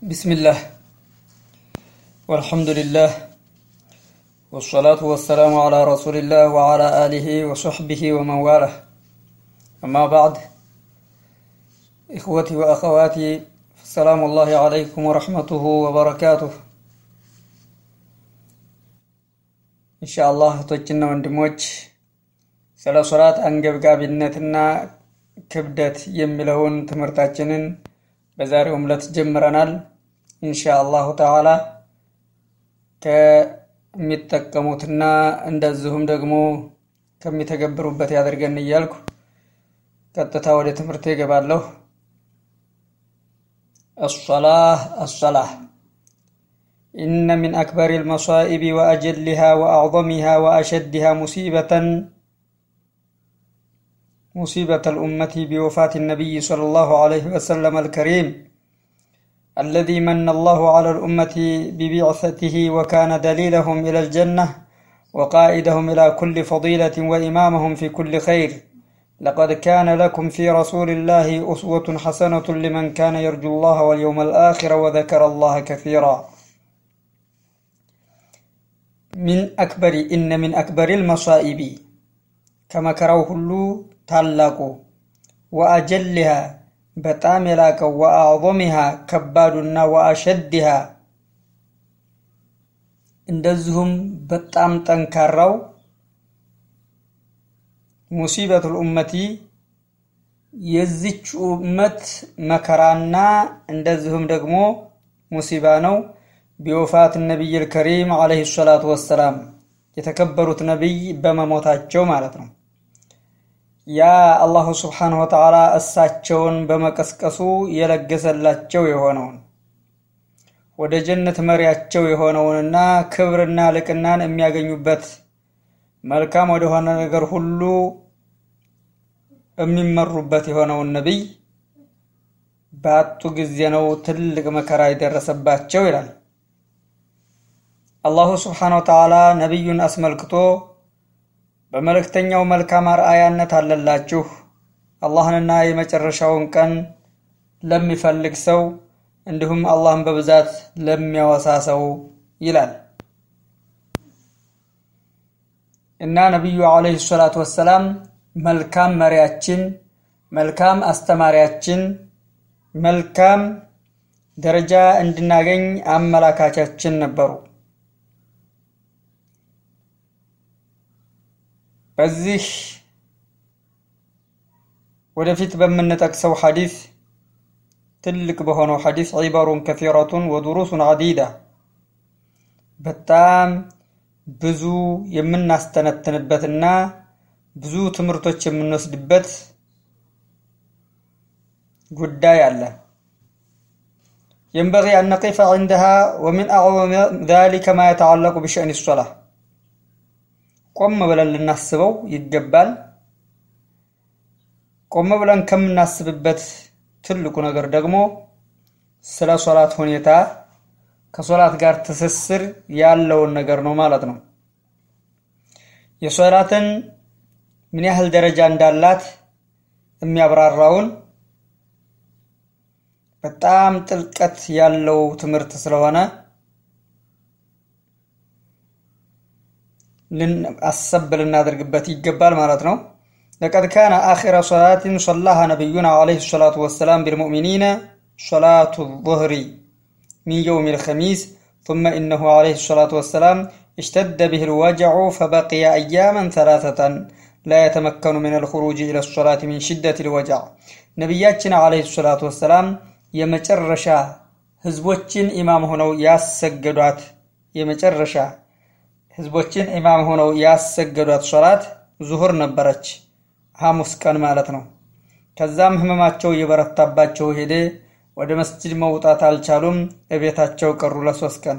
بسم الله والحمد لله والصلاة والسلام على رسول الله وعلى آله وصحبه ومن والاه أما بعد إخوتي وأخواتي السلام الله عليكم ورحمته وبركاته إن شاء الله توجنا ወንድሞች ስለ ሶላት አንገብጋቢነትና ክብደት የሚለውን ትምህርታችንን በዛሬው ዕለት ጀምረናል። ኢንሻ አላሁ ተዓላ ከሚጠቀሙትና እንደዚሁም ደግሞ ከሚተገብሩበት ያደርገን እያልኩ ቀጥታ ወደ ትምህርት ይገባለሁ። الصلاة الصلاة إن من أكبر المصائب وأجلها وأعظمها وأشدها مصيبة مصيبة الأمة بوفاة النبي صلى الله عليه وسلم الكريم الذي من الله على الأمة ببعثته وكان دليلهم إلى الجنة وقائدهم إلى كل فضيلة وإمامهم في كل خير لقد كان لكم في رسول الله أسوة حسنة لمن كان يرجو الله واليوم الآخر وذكر الله كثيرا من أكبر إن من أكبر المصائب كما كروه ታላቁ ወአጀልሃ በጣም የላቀው ወአዕظምሃ ከባዱና ወአሸድሃ እንደዚሁም በጣም ጠንካራው ሙሲበቱል ኡመቲ የዚች ኡመት መከራና እንደዚሁም ደግሞ ሙሲባ ነው። ቢወፋት ነቢይ ልከሪም ዓለይሂ ሰላቱ ወሰላም የተከበሩት ነቢይ በመሞታቸው ማለት ነው። ያ አላሁ ስብሓንሁ ወተዓላ እሳቸውን በመቀስቀሱ የለገሰላቸው የሆነውን ወደ ጀነት መሪያቸው የሆነውንና ክብርና ልቅናን የሚያገኙበት መልካም ወደሆነ ነገር ሁሉ የሚመሩበት የሆነውን ነቢይ በአጡ ጊዜ ነው ትልቅ መከራ የደረሰባቸው ይላል። አላሁ ስብሓንሁ ወተዓላ ነቢዩን አስመልክቶ በመልእክተኛው መልካም አርአያነት አለላችሁ አላህንና የመጨረሻውን ቀን ለሚፈልግ ሰው እንዲሁም አላህን በብዛት ለሚያወሳ ሰው ይላል እና ነቢዩ ዓለይሂ ሰላቱ ወሰላም መልካም መሪያችን፣ መልካም አስተማሪያችን፣ መልካም ደረጃ እንድናገኝ አመላካቻችን ነበሩ። በዚህ ወደፊት በምንጠቅሰው ሐዲስ ትልቅ በሆነው ሐዲስ ዒበሩን ከሲረቱን ወዱሩሱን ዐዲዳ በጣም ብዙ የምናስተነትንበትና ብዙ ትምህርቶች የምንወስድበት ጉዳይ አለ። የንበጊ አን ነቂፈ ዐንደሃ ወሚን አዕظም ዛሊከ ማ የተዓለቁ ቢሸእኒ ሶላህ ቆም ብለን ልናስበው ይገባል። ቆም ብለን ከምናስብበት ትልቁ ነገር ደግሞ ስለ ሶላት ሁኔታ ከሶላት ጋር ትስስር ያለውን ነገር ነው ማለት ነው። የሶላትን ምን ያህል ደረጃ እንዳላት የሚያብራራውን በጣም ጥልቀት ያለው ትምህርት ስለሆነ አሰብ ልናደርግበት ይገባል ማለት ነው። ለቀድ ካነ አኺረ ሶላትን ሶላሃ ነቢዩና ዓለይሂ ሰላቱ ወሰላም ቢልሙእሚኒነ ሶላቱ ዙህሪ ሚን የውም ልኸሚስ ثم إنه عليه الصلاة والسلام اشتد به الوجع فبقي أياما ثلاثة لا يتمكن من الخروج إلى الصلاة من شدة الوجع ነቢያችን ዓለይሂ ሰላቱ ወሰላም የመጨረሻ ህዝቦችን ኢማም ሆነው ያሰገዷት የመጨረሻ ህዝቦችን ኢማም ሆነው ያሰገዷት ሶላት ዙሁር ነበረች፣ ሐሙስ ቀን ማለት ነው። ከዛም ህመማቸው እየበረታባቸው ሄደ። ወደ መስጅድ መውጣት አልቻሉም፣ እቤታቸው ቀሩ ለሶስት ቀን።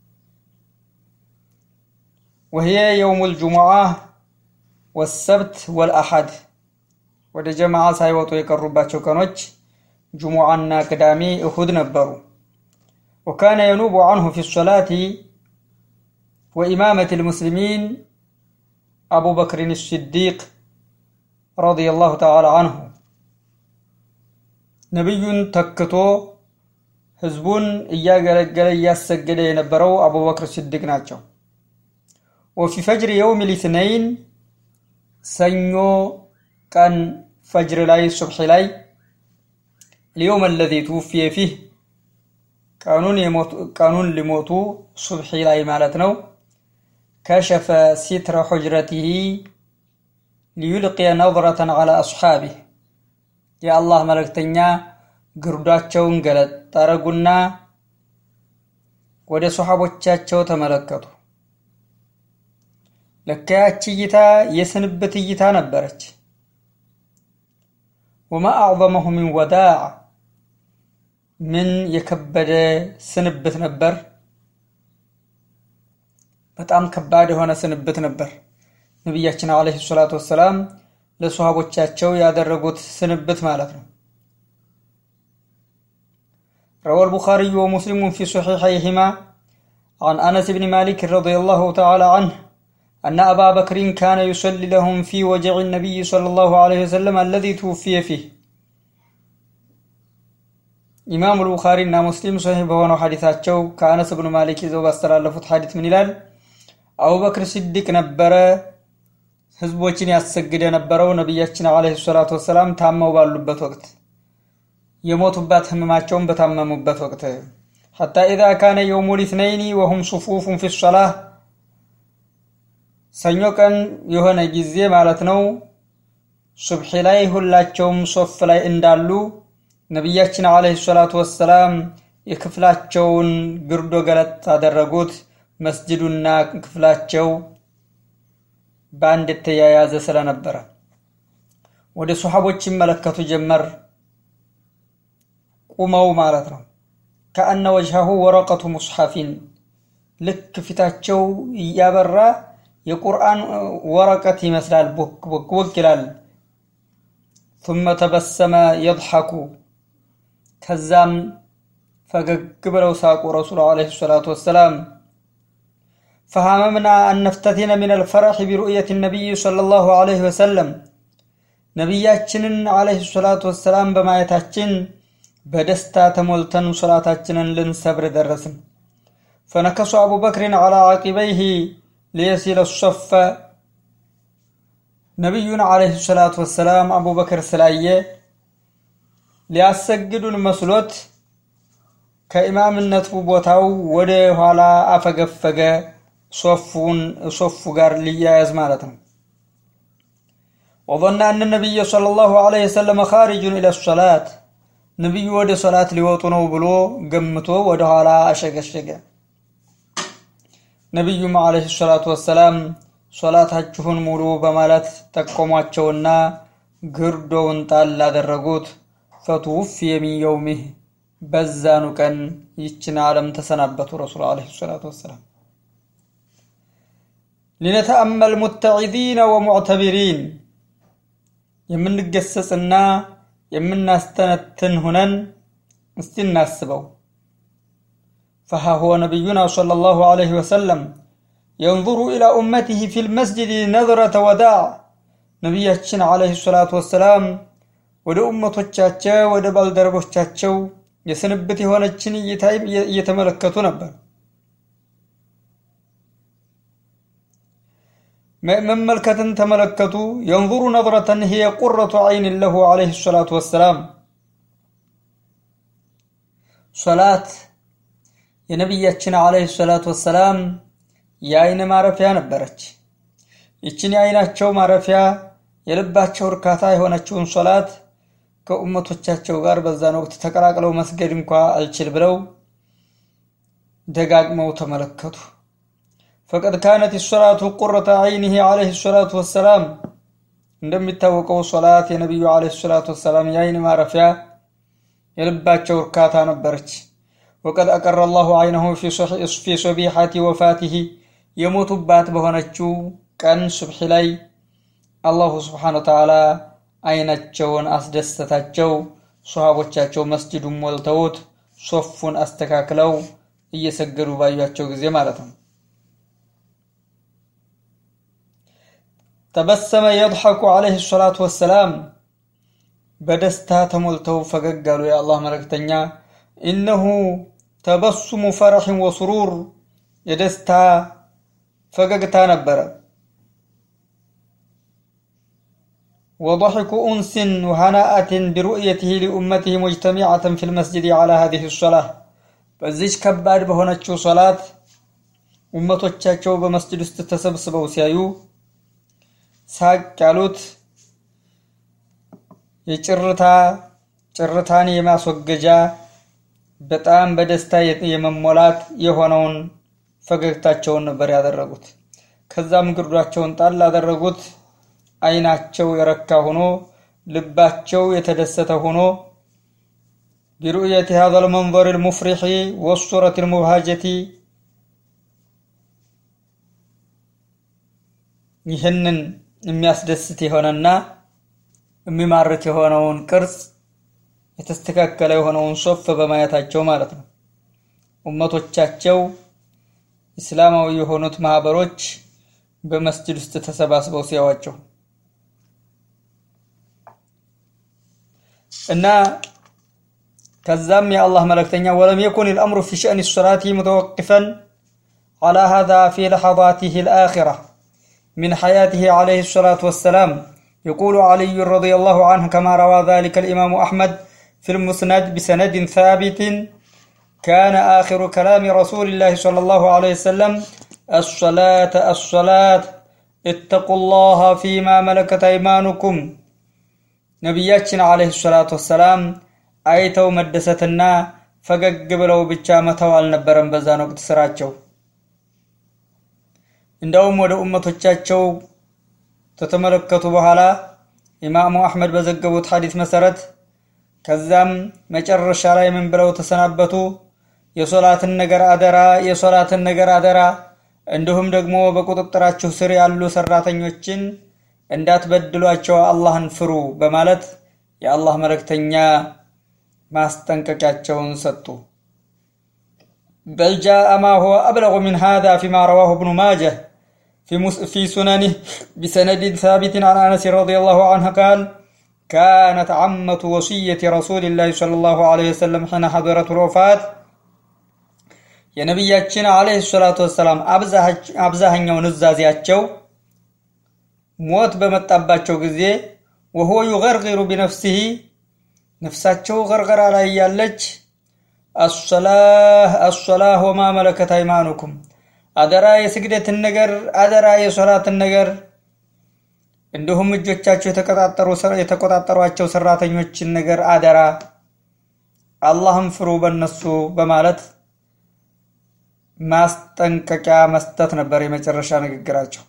ወህየ የውሙል ጁሙዓ ወሰብት ወልአሐድ ወደ ጀማዓ ሳይወጡ የቀሩባቸው ቀኖች ጁሙዓና ቅዳሜ እሁድ ነበሩ። ወካነ የኑቡ አንሁ ፊ ሶላቲ وإمامة المسلمين أبو بكر الصديق رضي الله تعالى عنه ነቢዩን ተክቶ ህዝቡን እያገለገለ እያሰገደ የነበረው አቡበክር ሲድቅ ናቸው። ወፊ ፈጅር የውም ሊትነይን ሰኞ ቀን ፈጅር ላይ ሱብሒ ላይ ልየውም አለዚ ትውፍየ ፊህ ቀኑን ሊሞቱ ሱብሒ ላይ ማለት ነው። ከሸፈ ሲትረ ሑጅረቲሂ ሊዩልቅየ ነظረተን ዐላ አስሓቢህ የአላህ መልእክተኛ ግርዷቸውን ገለጥ ጠረጉና ወደ ሶሓቦቻቸው ተመለከቱ። ለካ ያቺ እይታ የስንብት እይታ ነበረች። ወማ አዕظመሁ ሚን ወዳዕ ምን የከበደ ስንብት ነበር። በጣም ከባድ የሆነ ስንብት ነበር። ነቢያችን ዓለይሂ ሰላቱ ወሰላም ለሶሃቦቻቸው ያደረጉት ስንብት ማለት ነው። روى البخاري ومسلم في صحيحيهما عن أنس بن مالك رضي الله تعالى عنه أن أبا بكر كان يصلي لهم في وجع النبي صلى الله عليه وسلم الذي توفي فيه ኢማም አልቡኻሪ እና ሙስሊም ሶሒህ በሆነው ሐዲታቸው ከአነስ ብኑ ማሊክ ይዘው ባስተላለፉት ሐዲት ምን ይላል? አቡበክር ሲዲቅ ነበረ ህዝቦችን ያሰግድ የነበረው ነቢያችን ዓለይሂ ሰላቱ ወሰላም ታመው ባሉበት ወቅት የሞቱባት ህመማቸውን በታመሙበት ወቅት ሐታ ኢዛ ካነ የውሙ ሊትነይኒ ወሁም ሱፉፉን ፊ ሶላህ ሰኞ ቀን የሆነ ጊዜ ማለት ነው ሱብሒ ላይ ሁላቸውም ሶፍ ላይ እንዳሉ ነቢያችን ዓለይሂ ሰላቱ ወሰላም የክፍላቸውን ግርዶ ገለጥ አደረጉት። መስጅዱና ክፍላቸው በአንድ የተያያዘ ስለነበረ ወደ ሶሓቦች ይመለከቱ ጀመር። ቁመው ማለት ነው። ከአነ ወጅሃሁ ወረቀቱ ሙስሐፊን ልክ ፊታቸው እያበራ የቁርአን ወረቀት ይመስላል። ቦክ ቦክ ቦክ ይላል። ثم ተበሰመ የضሐኩ ከዛም ፈገግ ብለው ሳቁ ረሱሉ ዓለይሂ ሰላቱ ወሰላም ፈሃመምና አን ነፍተቲነ ሚን አልፈረሒ ቢሩእየት ነቢይ ሰለላሁ ዓለይሂ ወሰለም ነቢያችንን ዓለይሂ ሰላቱ ወሰላም በማየታችን በደስታ ተሞልተን ሶላታችንን ልንሰብር ደረስን። ፈነከሱ አቡበክርን ዐላ ዓቂበይህ ሊየሲለ ሶፈ ነቢዩን ዓለይሂ ሰላቱ ወሰላም አቡበክር ስላየ ሊያሰግዱን መስሎት ከኢማምነቱ ቦታው ወደ ኋላ አፈገፈገ። ሶፉን ሶፉ ጋር ሊያያዝ ማለት ነው። ወظن أن النبي صلى الله عليه وسلم خارج إلى الصلاة ነቢዩ ወደ ሶላት ሊወጡ ነው ብሎ ገምቶ ወደ ኋላ አሸገሸገ። ነቢዩም ዓለይሂ ሰላቱ ወሰላም ሶላታችሁን ሙሉ በማለት ጠቆሟቸውና ግርዶውን ጣል አደረጉት። ፈትውፍየ ሚን የውሚህ በዛኑ ቀን ይችን ዓለም ተሰናበቱ ረሱል ዓለይሂ ሰላቱ ወሰላም። ሊነተአመል ሙተዒዚነ ወሙዕተቢሪን የምንገሰጽና የምናስተነትን ሁነን እስቲ እናስበው። ፈሃ ሁወ ነቢዩና ሰለላሁ ዐለይሂ ወሰለም የንظሩ ኢላ ኡመቲህ ፊል መስጅድ ነዝረተ ወዳዕ ነቢያችን ዐለይሂ ሰላቱ ወሰላም ወደ ኡመቶቻቸው ወደ ባልደረቦቻቸው የስንብት የሆነችን እይታ እየተመለከቱ ነበር። መመልከትን ተመለከቱ። የንظሩ ነظረተን ሂየ ቁረቱ ዐይን ለሁ ዐለይሂ ሰላቱ ወሰላም ሶላት የነቢያችን ዐለይሂ ሰላቱ ወሰላም የአይን ማረፊያ ነበረች። ይችን የአይናቸው ማረፊያ የልባቸው እርካታ የሆነችውን ሶላት ከኡመቶቻቸው ጋር በዛን ወቅት ተቀላቅለው መስገድ እንኳ አልችል ብለው ደጋግመው ተመለከቱ። ፈቀድ ካነት ሶላቱ ቁረተ ዐይኒህ ዐለይሂ ሰላቱ ወሰላም እንደሚታወቀው ሶላት የነቢዩ ዐለይሂ ሰላቱ ወሰላም የአይን ማረፊያ የልባቸው እርካታ ነበረች። ወቀድ አቀረ አላሁ ዐይነሁ ፊ ሶቢሐቲ ወፋቲሂ የሞቱባት በሆነችው ቀን ሱብሒ ላይ አላሁ ስብሓነ ወተዓላ አይናቸውን አስደሰታቸው። ሶሃቦቻቸው መስጅዱን ሞልተውት ሶፉን አስተካክለው እየሰገዱ ባዩቸው ጊዜ ማለት ነው። ተበሰመ የድሐኩ ዐለይሂ ሰላቱ ወሰላም በደስታ ተሞልተው ፈገግ አሉ የአላህ መልእክተኛ። ኢነሁ ተበሱሙ ፈረሕን ወስሩር የደስታ ፈገግታ ነበረ። ወضحኩ ኡንስን ወሃናአትን ቢሩእየትህ ሊኡመትህ ሙጅተሚዓትን ፊ ልመስጅድ ዓላ ሃዚህ ሶላህ በዚች ከባድ በሆነችው ሶላት ኡመቶቻቸው በመስጅድ ውስጥ ተሰብስበው ሲያዩ ሳቅ ያሉት የጭርታ ጭርታን የማስወገጃ በጣም በደስታ የመሞላት የሆነውን ፈገግታቸውን ነበር ያደረጉት። ከዛም ግርዷቸውን ጣል አደረጉት። አይናቸው የረካ ሆኖ ልባቸው የተደሰተ ሆኖ ቢሩእየት ሀዛ ልመንظር ልሙፍሪሒ ወሱረት ልሙብሃጀቲ ይህንን የሚያስደስት የሆነና የሚማርክ የሆነውን ቅርጽ የተስተካከለ የሆነውን ሶፍ በማየታቸው ማለት ነው። ኡመቶቻቸው እስላማዊ የሆኑት ማህበሮች በመስጅድ ውስጥ ተሰባስበው ሲያዋቸው እና ከዛም የአላህ መልእክተኛ ወለም የኩን ልአምሩ ፊ ሸእኒ ሰላቲ ሙተወቅፈን على هذا في لحظاته الآخرة من حياته عليه الصلاة والسلام يقول علي رضي الله عنه كما روى ذلك الإمام أحمد في المسند بسند ثابت كان آخر كلام رسول الله صلى الله عليه وسلم الصلاة الصلاة اتقوا الله فيما ملكت أيمانكم ነቢያችን አለይሂ ሰላቱ ወሰላም አይተው መደሰትና ፈገግ ብለው ብቻ መተው አልነበረም በዛን ወቅት ስራቸው። እንደውም ወደ ኡመቶቻቸው ከተመለከቱ በኋላ ኢማሙ አሕመድ በዘገቡት ሐዲስ መሰረት ከዛም መጨረሻ ላይ ምን ብለው ተሰናበቱ? የሶላትን ነገር አደራ፣ የሶላትን ነገር አደራ፣ እንዲሁም ደግሞ በቁጥጥራችሁ ስር ያሉ ሰራተኞችን እንዳትበድሏቸው አላህን ፍሩ በማለት የአላህ መልእክተኛ ማስጠንቀቂያቸውን ሰጡ። በል ጃአ ማ ሁወ አብለጉ ሚን ሃዛ ፊማ ረዋሁ እብኑ ማጀህ في سننه بسند ثابت عن انس رضي الله عنه قال كانت عمة وصية رسول الله صلى الله عليه وسلم حين حضرت الوفاة የነቢያችን አለይሂ ሰላቱ ወሰላም አብዛኛው ንዛዜያቸው ሞት በመጣባቸው ጊዜ ወሆ ዩገርጊሩ ቢነፍሲሂ ነፍሳቸው ገርገራ ላይ ያለች አሶላህ አሶላህ ወማ መለከት አይማኑኩም አደራ የስግደትን ነገር አደራ የሶላትን ነገር እንዲሁም እጆቻቸው የተቆጣጠሯቸው ሰራተኞችን ነገር አደራ አላህን ፍሩ በነሱ በማለት ማስጠንቀቂያ መስጠት ነበር የመጨረሻ ንግግራቸው።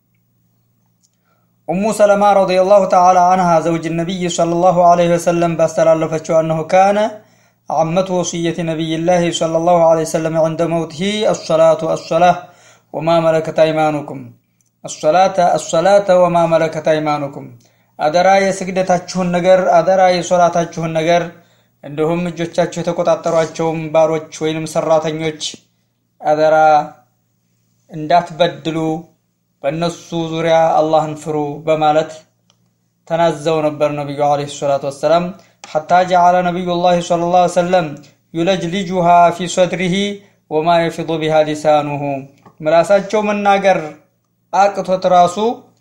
ኡሙ ሰለማ ረዲየላሁ ተዓላ አንሃ ዘውጅ ነቢይ ሰለላሁ ዐለይሂ ወሰለም ባስተላለፈችው አነሁ ካነ عمة وصية نبي الله صلى الله عليه وسلم عند موته الصلاة الصلاة وما ملكت أيمانكم الصلاة الصلاة وما ملكت أيمانكم አደራ የስግደታችሁን ነገር አደራ የሶላታችሁን ነገር እንዲሁም እጆቻችሁ የተቆጣጠሯቸውም ባሮች ወይንም ሰራተኞች አደራ እንዳትበድሉ በእነሱ ዙሪያ አላህን ፍሩ በማለት ተናዘው ነበር ነቢዩ ዓለይሂ ሰላቱ ወሰላም ሐታ ጀዓለ ነቢዩላህ ሰለላሁ ዐለይሂ ወሰለም ዩለጅሊጁሃ ፊ ሰድሪሂ ወማ የፊዱ ቢሃ ሊሳኑሁ ምላሳቸው መናገር አቅቶት ራሱ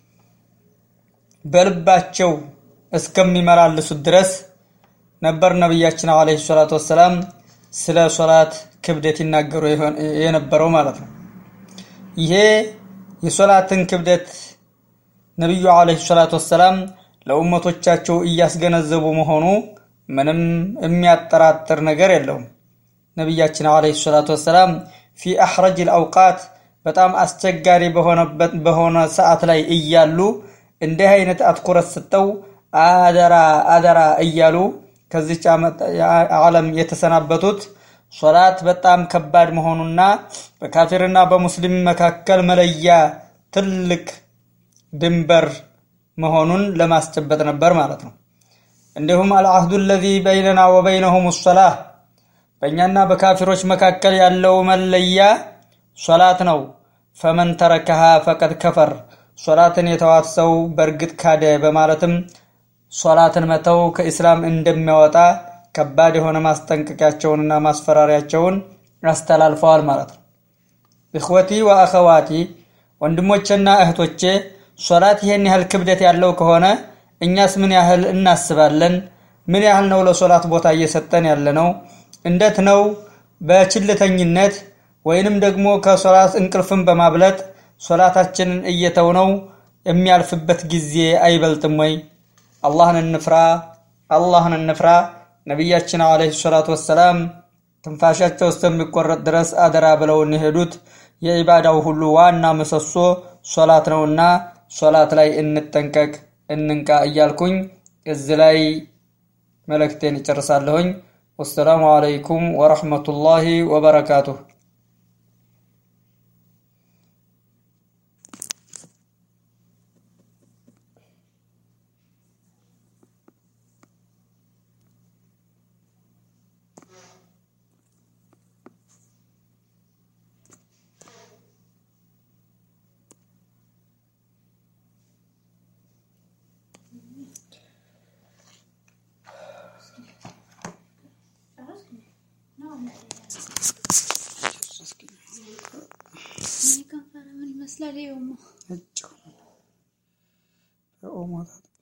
በልባቸው እስከሚመላልሱት ድረስ ነበር ነቢያችን ዓለይሂ ሰላቱ ወሰላም ስለ ሶላት ክብደት ይናገሩ የነበረው ማለት ነው። ይሄ የሶላትን ክብደት ነቢዩ ዓለይሂ ሰላቱ ወሰላም ለኡመቶቻቸው እያስገነዘቡ መሆኑ ምንም የሚያጠራጥር ነገር የለውም። ነቢያችን ዓለይሂ ሰላቱ ወሰላም ፊ አሕረጅ ልአውቃት በጣም አስቸጋሪ በሆነ ሰዓት ላይ እያሉ እንዲህ አይነት አትኩረት ሰጠው አደራ አደራ እያሉ ከዚች ዓለም የተሰናበቱት ሶላት በጣም ከባድ መሆኑና በካፊርና በሙስሊም መካከል መለያ ትልቅ ድንበር መሆኑን ለማስጨበጥ ነበር ማለት ነው። እንዲሁም አልዓህዱ አለዚ በይነና ወበይነሁም ሶላህ በእኛና በካፊሮች መካከል ያለው መለያ ሶላት ነው። ፈመን ተረከሃ ፈቀድ ከፈር ሶላትን የተዋት ሰው በእርግጥ ካደ በማለትም ሶላትን መተው ከኢስላም እንደሚያወጣ ከባድ የሆነ ማስጠንቀቂያቸውንና ማስፈራሪያቸውን አስተላልፈዋል ማለት ነው። እኽወቲ ወአኸዋቲ ወንድሞቼና እህቶቼ ሶላት ይሄን ያህል ክብደት ያለው ከሆነ እኛስ ምን ያህል እናስባለን? ምን ያህል ነው ለሶላት ቦታ እየሰጠን ያለ ነው? እንዴት ነው በችልተኝነት ወይንም ደግሞ ከሶላት እንቅልፍን በማብለጥ ሶላታችንን እየተውነው የሚያልፍበት ጊዜ አይበልጥም ወይ? አላህን እንፍራ፣ አላህን እንፍራ። ነቢያችን ዓለይሂ ሰላቱ ወሰላም ትንፋሻቸው እስከሚቆረጥ ድረስ አደራ ብለውን የሄዱት የኢባዳው ሁሉ ዋና ምሰሶ ሶላት ነውና ሶላት ላይ እንጠንቀቅ፣ እንንቃ እያልኩኝ እዚህ ላይ መልእክቴን ይጨርሳለሁኝ። ወሰላሙ አለይኩም ወረሕመቱላሂ ወበረካቱሁ። ይመስላል ይኸውማ እጭ በኦሞ